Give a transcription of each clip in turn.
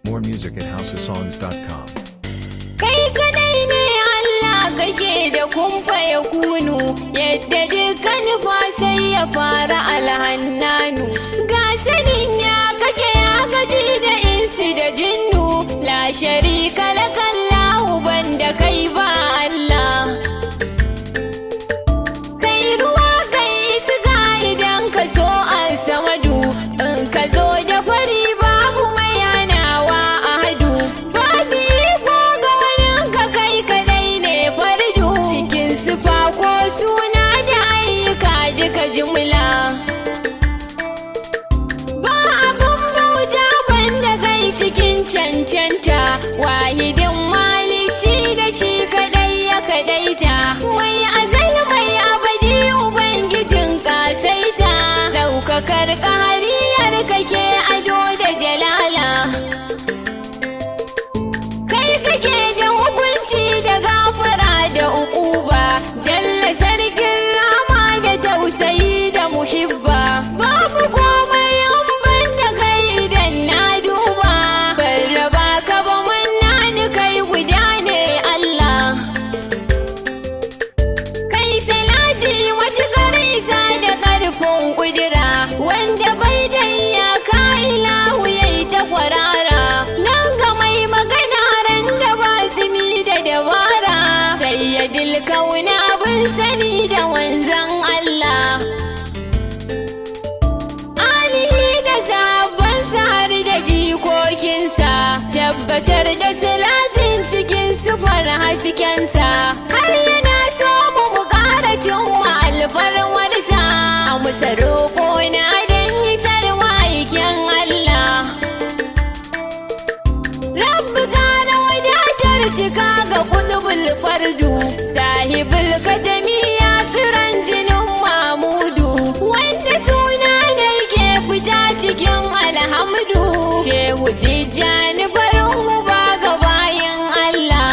More music at houseofsongs.com. Kai kadai ne Allah kake da kumfa ya kunu yadda dukkan fa sai ya fara alhannanu ga sanin ya kake ya gaji da insi da jinnu la sharika lakallahu banda kai ba Allah kai ruwa kai iska idan ka so a samadu in ka zo da fari babu mai hanawa a hadu babu iko ga wani ka kai kadai ne fardu cikin sufa ko suna da ayyuka duka jimla ba abun bauta banda kai cikin cancanta wahidin malici da shi kadai ya kadaita mai azal mai abadi ubangijin kasaita daukakar ƙahariyar kake ado da jalala kai kake da hukunci da gafara da ukuba jalla sarkin rama da tausayi da muhibba babu komai in ban da kai idan na duba ban raba ka ba manna ni kai guda ne Allah kai salati matuƙar isa da ƙarfin ƙudura wanda bai da iyaka ilahu yayi ta kwarara nan ga mai magana ran da ba zumi da dabara sai ya dilkauna abin sani da wanzan Allah alihi da sahabbansa har da jikokinsa tabbatar da salatin cikin sufar haskensa har yana so mu mu ƙara cin alfarmarsa a musa roƙo na don isar ma'aikin Allah Rabbi ƙara wadatar cika ga kutubul fardu sahibul kadami ya tsiran jinin mamudu wanda suna ne ke fita cikin alhamdu shehu tijjani barin mu ba ga bayan Allah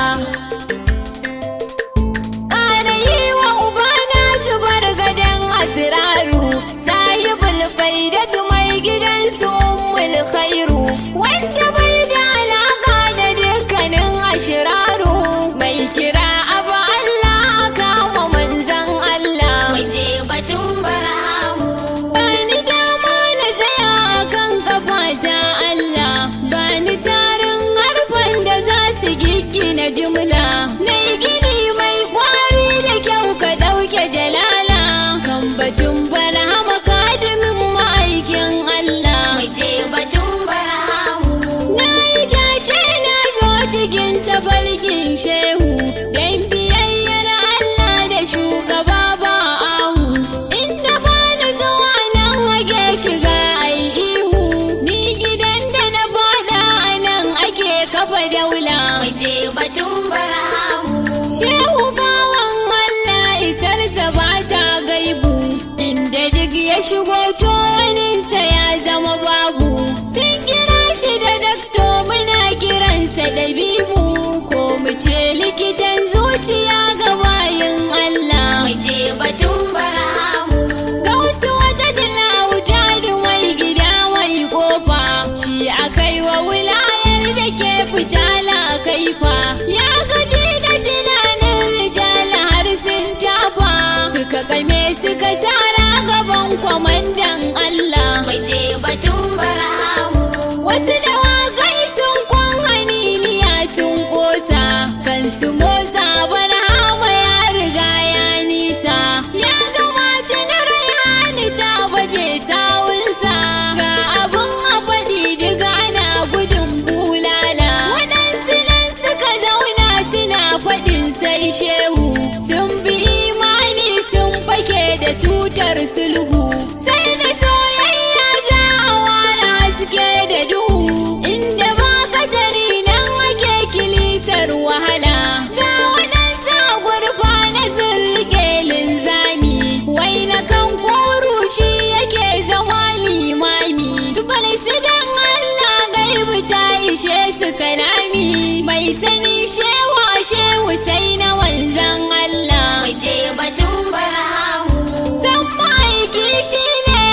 ƙara yi wa ubana su bar gadon asiraru sahibul faidatu mai gidansu ummul khairu wanda bai da alaka da dukkanin ashiraru mai kira abu Allah kama manzan Allah waje batun baramu bani dama na tsaya kan kafata Allah bani tarin harfan da za su giggina jimla na gini mai kwari da kyau ka ɗauke jalala kan batun barhama kadimin ma'aikin Allah waje batun baramu na yi dace na zo cikin tafarkin shehu dan biyayyar Allah da shugaba ba ahu inda ba na zuwa nan ake shiga ai ihu ni gidan da na fada a nan ake kafa daula waje batun baramu shehu bawan Allah isarsa ba ta gaibu inda duk ya shigo to waninsa ya zama babu sun kira shi da dakto muna kiransa da bibu ko mu ce likitan zuciya ga bayin Allah waje batun baramu ga wasu wata dilauta da wai gida wai kofa shi akai wa wilayar da ke fitala kaifa ya gaji da tunanin rijala har sun tafa suka game suka sara gaban kwamandan Allah waje batun baramu wasu dawakai sun kwan haniniya sun kosa kansu motsa barhama ya riga ya nisa ya gamata na raihani ta baje sawunsa ga abun abadi diga ana gudun bulala waɗansu nan suka zauna suna faɗin sai shehu sun bi imani sun fake da tutar sulhu sai na soyayya ja a ware haske da duhu inda ba kadari nan ake kilisar wahala ga waɗansu a gurfa na sun rike linzami wai na kan koru shi yake zama limami tubal su dan Allah gaibu ta ishe su kalami mai sani shewa shehu sai na wanzan Allah waje batun baramu san ma'aiki shi ne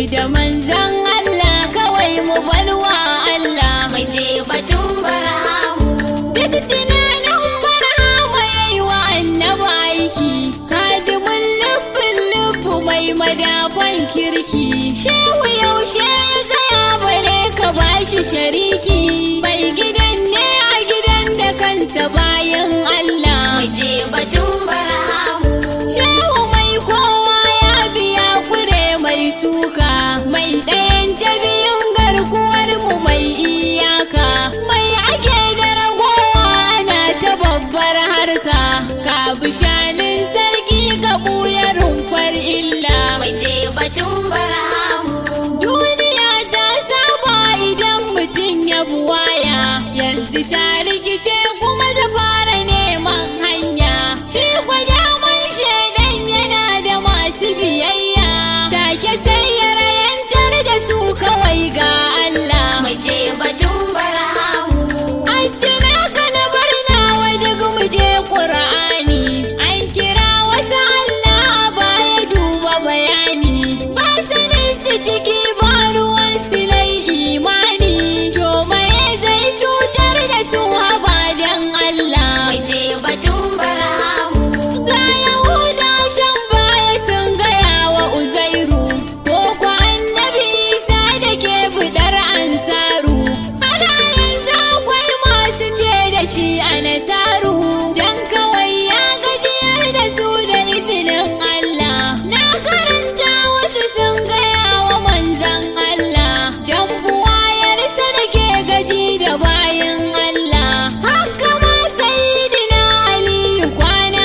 da manzan Allah kawai mu barwa Allah mu je batun barhamu duk tunanin barhama yayi wa annaba aiki kadimin lubbin lubbu mai madafan kirki shehu yaushe ya tsaya bare ka bashi shariki mai gidan ne a gidan da kansa bayan Allah mu je batun barhamu Shehu mai kowa ya biya kure mai suka mai ɗayan ta biyun garkuwar mu mai iyaka mai ake da ragowa ana ta babbar harka ka bishanin sarki ka buya rumfar illa mu je batun barhamu duniya ta saba idan mutum ya buwaya yanzu ta rikice kuma ta fara neman hanya shi kwadaman shaidan yana da masu biyayya take sai ya rayantar da su kawai ga Allah mu je batun barhamu An cire ka na bar nawa duk mu je Qur'ani an kira wasu Allah a baya duba bayani ba sanin su ciki ba ruwan su lai imani to maye zai cutar da su haba dan Allah mu je batun barhamu ga Yahuda can baya sun gaya wa Uzairu ko kwa annabi Isa da ke budar ansaru ana yanzu akwai masu ce da shi a nasaru dan kawai ya gajiyar da su da izinin Allah na karanta wasu sun gaya wa manzan Allah dan buwayarsa da ke gaji da bayan Allah haka ma sayyidina Aliyu kwana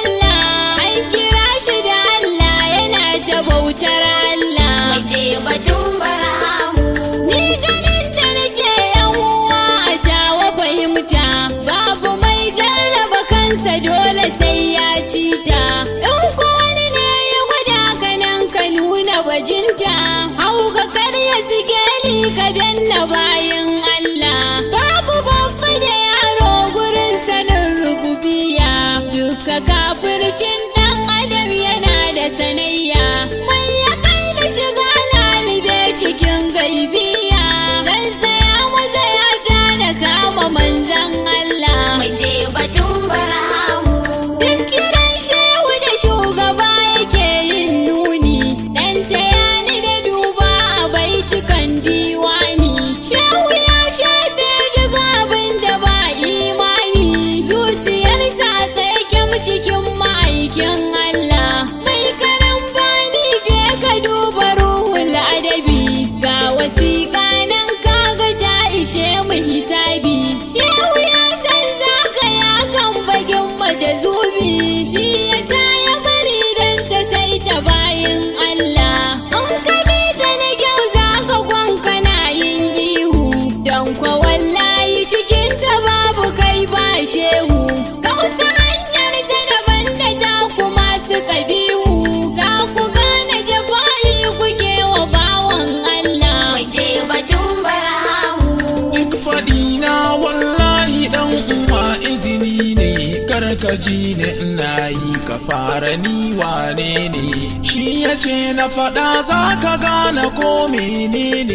sallah an kira shi da Allah yana ta bautar Allah mu je batun barhamu Ni ganin da nake yan uwa a tawa fahimta babu mai jarraba kansa dole sai ya cita in ko wani ne ya gwada ka nan ka nuna bajinta hau ga karya sikeli ka danna bayan Allah babu babba da yaro gurin sanin rububiya duka kafircin dan adam yana da sanayya mai ya kai da shiga lalibe cikin gaibiya zan saya maza ya ja na kama manzan Allah mu je batun barhamu Duk kiran shehu da shugaba yake yin nuni Dan tayani da duba a baitukan diwani Shehu ya shafe duk abin da ba imani Zuciyarsa a tsakin cikin ma'aikin Allah Mai karan bani je ka duba ruhul adabi Ga wasiƙa nan kaga ta ishe mu hisabi Shehu ya san zaka ya kan bagin majazubi Shi ya sa ya bari dan ta sai ta bayin Allah An kabi ta na kyau za ka kwanka na yin ihu Don kwa wallahi cikin ta babu kai ba shehu Ga wasu hanyar sa daban da ta kuma suka bihu Za ku gane jafa'i kuke wa bawan Allah mu je batun barhamu Duk faɗina wallahi ɗan uwa izini ne karkaji ne ina yi ka fara ni wane ne shi ya ce na faɗa za ka gane ko menene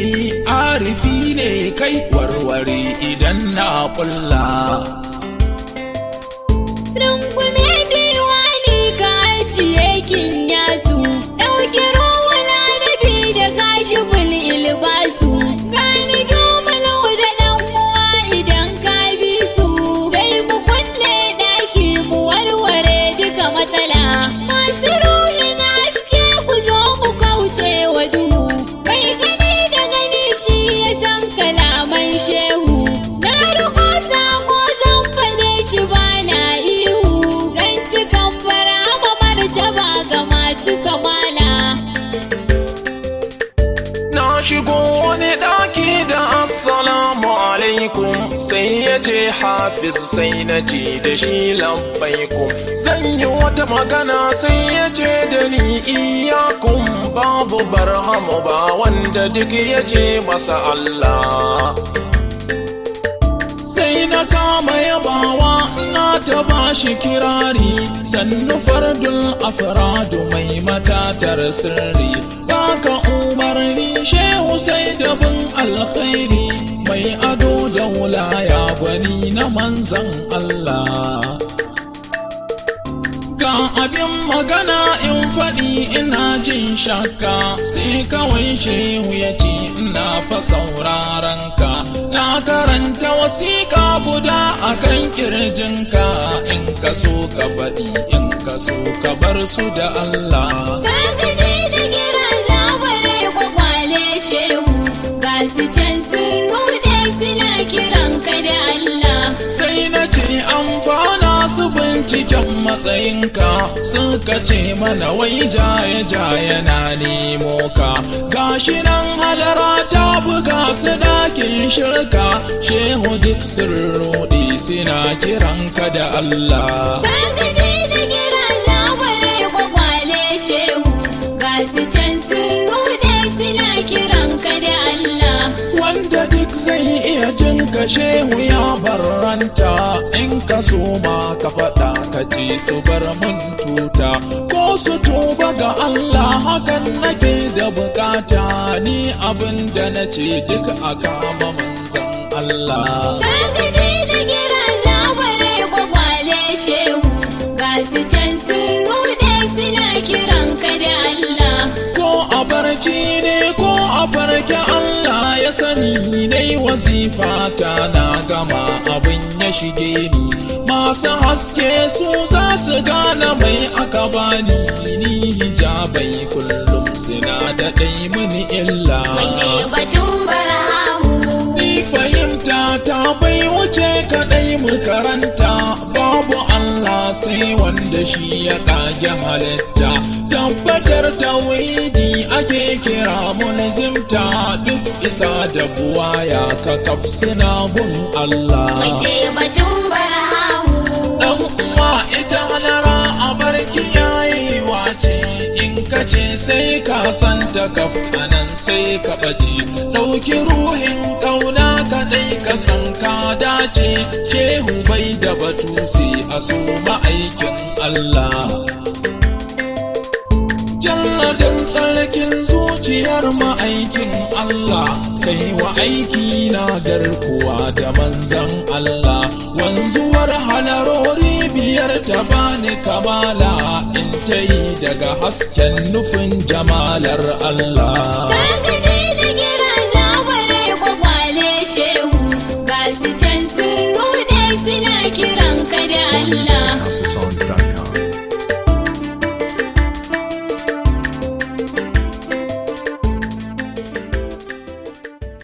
arifi ne kai warware idan na ƙulla. Rungume diwani ka ajiye kin yasu Ɗauki ruwala da bi da kashi bul ilbasu Gani jumalau da ɗan uwa idan ka bi su Sai mu kulle ɗaki mu warware duka matsala Masu ruhi na haske ku zo mu kauce wa duhu Kai gani da gani shi ya san kalaman shehu Na riko sako zan fade shi ba na ihu Zan ci kamfara ma martaba ga masu kamala Na shigo wani ɗaki da assalamu alaikum sai ya ce hafiz sai na ce da shi labbaikum zan yi wata magana sai ya ce da ni iyakun babu barhamu ba wanda duk ya ce masa Allah sai na kama yabawa na ta bashi kirari sannu fardul afradu mai matatar sirri baka umarni manzan Allah Ga abin magana in faɗi ina jin shakka sai kawai shehu ya ce ina fa sauraron ka na karanta wasiƙa guda a kan ƙirjinka in ka so ka faɗi in ka so ka bar su da Allah Kagaji da gira zabare kwakwale shehu ga su can sun rude suna kiran ka da Allah. sai na ce amfana su binciken matsayinka suka ce mana wai jaye jaye na nemo ka gashi nan halara ta buga su dakin shirka shehu duk sun rudi suna kiranka da Allah Kagaji da gira zabare kwakwale shehu ga su can sun rude suna kiran ka da Allah. wanda duk zai iya jin ka shehu ya barranta in ka so ma ka faɗa ka ce su bar mun tuta ko su tuba ga Allah hakan nake da bukata ni abin da na ce duk a kama manzan Allah Kagaji da gira zabare kwakwale shehu ga su can sun rude suna kiran ka da Allah. ko a barci ne ko a farke Allah ya sani dai wazifa ta na gama abin ya shige ni masu haske su za su gane mai aka bani ni hijabai kullum suna da ɗai mini illa Mace batun barhamu ni fahimta ta bai wuce kaɗai mu karanta babu Allah sai wanda shi ya kage halitta tabbatar tauhidi ake kira mulzimta duk isa da buwaya ka kafsina gun Allah Mace batun barhamu dan uwa ita halara a barki yayewa ce in ka ce sai ka santa kaf anan sai ka ɓace ɗauki ruhin ƙauna kaɗai ka san ka dace shehu bai da batu sai a so ma'aikin Allah Jalladin tsarkin zuciyar ma'aikin Allah kai wa aiki na garkuwa da manzan Allah wanzuwar halarori biyar ta bani kamala in ta yi daga hasken nufin jamalar Allah Kagaji